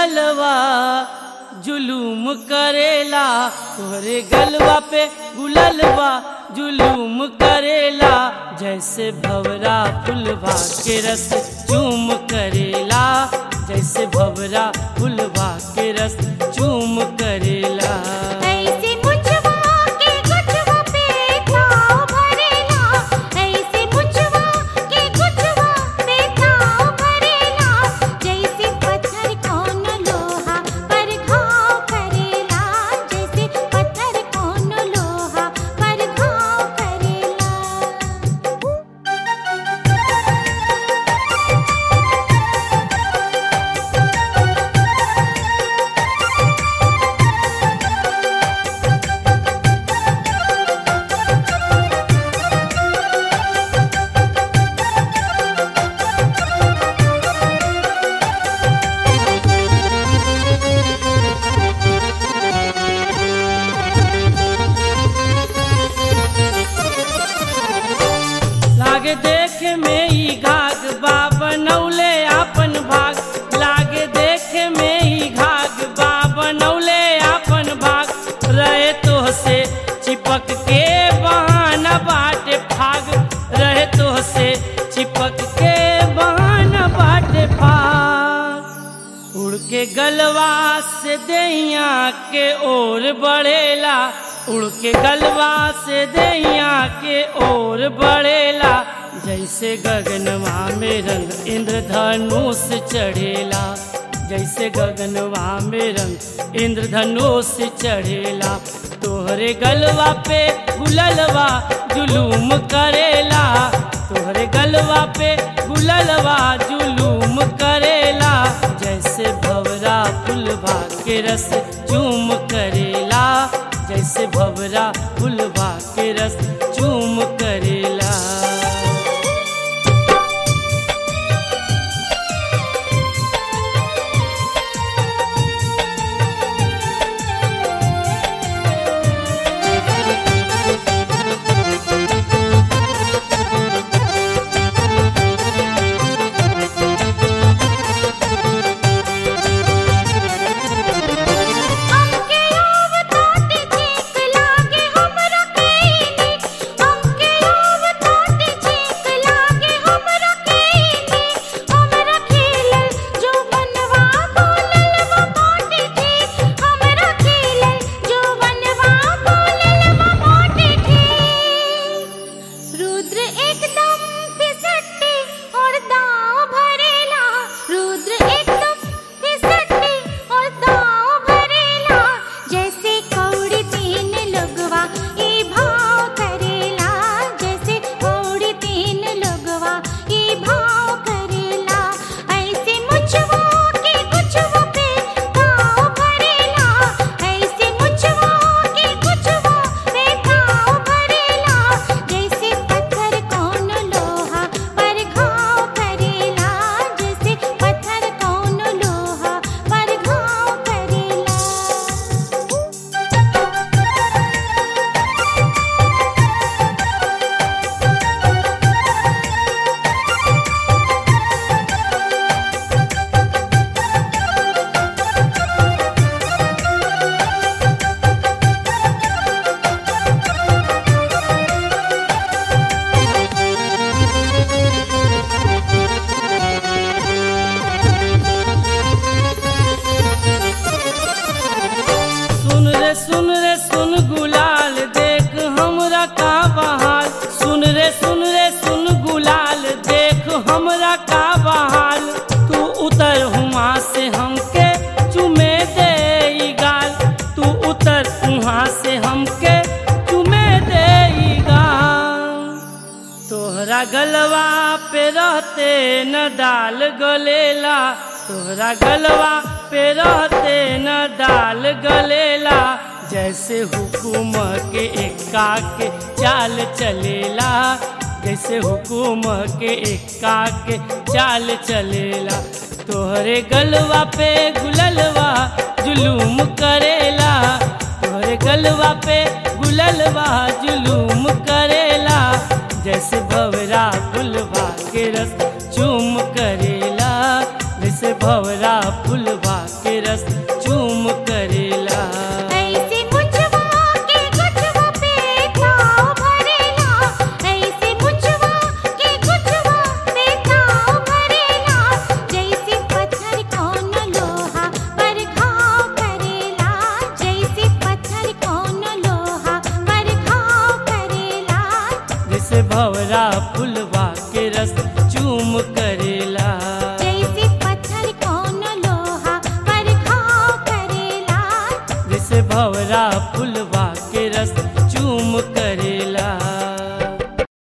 गुललवा जुलूम करेला तोहरे गलवा पे गुललवा जुलूम करेला जैसे भवरा फुलवा के रस चूम करेला जैसे भवरा फुलवा के रस चूम करेला ऐसे मुझवा के गुछवा पे ताव भरेला ऐसे मुझवा के गुछवा पे ताव भरेला जैसे पत्थर कौन लोहा पर घाव करेला जैसे पत्थर कौन लोहा पर घाव करेला लागे देखे में ई घाग बा बनौले आपन भाग लागे देखे में ई घाग बा बनौले आपन भाग रहे तो से चिपक के बहाना बाटे भाग रहे तो से चिपक के बहाना बाटे भाग उड़ के गलवा से दैया के ओर बढ़ेला उड़ के गलवा से दैया के ओर बढ़ेला जैसे गगनवा में रंग इंद्रधनुष चढ़ेला जैसे गगनवा में रंग इंद्रधनुष चढ़ेला तोहरे गलवा पे गुललवा जुलूम करेला तोहरे गलवा पे गुललवा जुलूम करेला जैसे भवरा फुलवा के रस चूम करेला जैसे भवरा फुलवा के रस चूम करेला हमके आव ताटे छीक लागे हमरा केनी हमके आव ताटे छीक लागे हमरा केनी हमरा खेलल जो बनवा बोलल वो बाटे ठीक हमरा खेलल जो बनवा बोलल वो बाटे ठीक रुद्र एकदम फिसटे और दाव भरेला रुद्र एकदम फिसटे और दाव भरेला जैसे कौड़ी तीन लगवा ई भाव करेला जैसे कौड़ी तीन लगवा ई भाव करेला ऐसे मुझवा के कुछवा पे भाव भरेला ऐसे मुझवा के कुछवा पे भाव भरेला जैसे पत्थर कौन लोहा पर घाव करेला जैसे पत्थर कौन लोहा पर घाव करेला सुन रे सुन रे सुन गुलाल देख हमरा का बहाल सुन रे सुन रे सुन गुलाल देख हमरा का बहाल तू उतर हुआ से हमके चुमे दे ई गाल तू उतर वहाँ से हमके चुमे दे ई गाल तोहरा गलवा पे रहते न दाल गलेला तोहरा गलवा पे रहते न दाल गलेला जैसे हुकुम के एक्का के चाल चलेला जैसे हुकुम के एक्का के चाल चलेला तोहरे गलवा पे गुललवा जुलूम करेला तोहरे गलवा पे गुललवा जुलूम करेला जैसे भवरा फुलवा के रस चूम करेला जैसे भवरा फुलवा के भवरा फुलवा के रस चूम करेला जैसे पत्थर कौन लोहा पर घाव करेला जैसे भवरा फुलवा